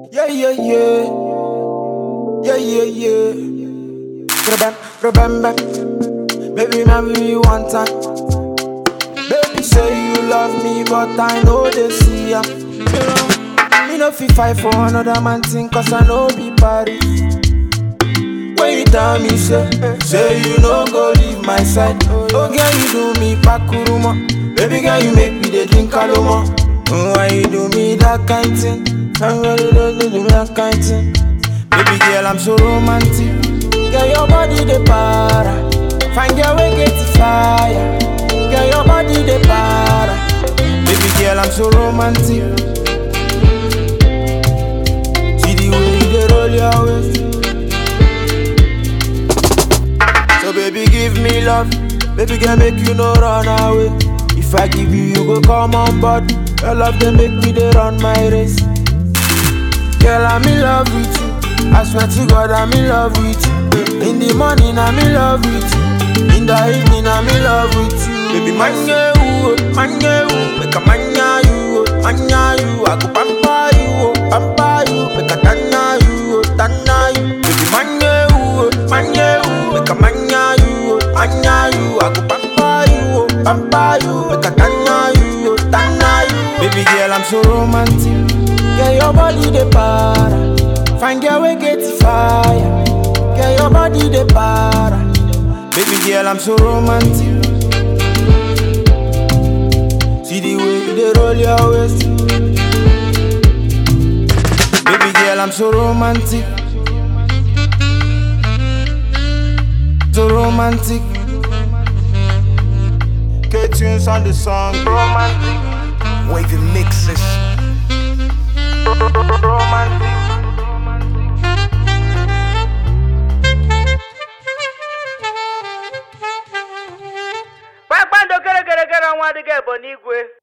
Yeah, yeah, yeah. Yeah, yeah, yeah. Remember, remember. Baby, remember me one time. Baby, say you love me, but I know they see ya. Me no fit fight for another man thing, cause I know be Paris. When you tell me, say, say you no go leave my side. Oh, girl, you do me pakuruma. Baby, girl, you make me the drink aloma. Oh, why you do me that kind thing? I'm ready to do me that kind thing. Baby girl, I'm so romantic. Girl, your body the para. Find your way, get the fire. Girl, your body the para. Baby girl, I'm so romantic. See the way you dey roll your waist. So baby, give me love. Baby girl, make you no run away. If I give you, you go come on board. Your love they make me they run my race. Girl, I'm in love with you. I swear to God, I'm in love with you. In the morning, I'm in love with you. In the evening, I'm in love with you. Baby, manya you, oh, manya you, make a manya you, oh, manya you. I go pamper you, oh, pamper you, make a tanya you, oh, tanya you. Baby, manya you, oh, manya you, make a manya you, oh, manya you. I go pamper you, oh, pamper you, make a tanya you, oh, tanya you. Baby girl, I'm so romantic. Get your body the para. Find your way, get the fire. Get your body the para. Baby girl, I'm so romantic. See the way you dey roll your waist. Baby girl, I'm so romantic. So romantic. K-Tunes on the song. Romantic. Wavy mixes. Romantic. kpakpando kerekerekere nwa adịghị ebo n'igwe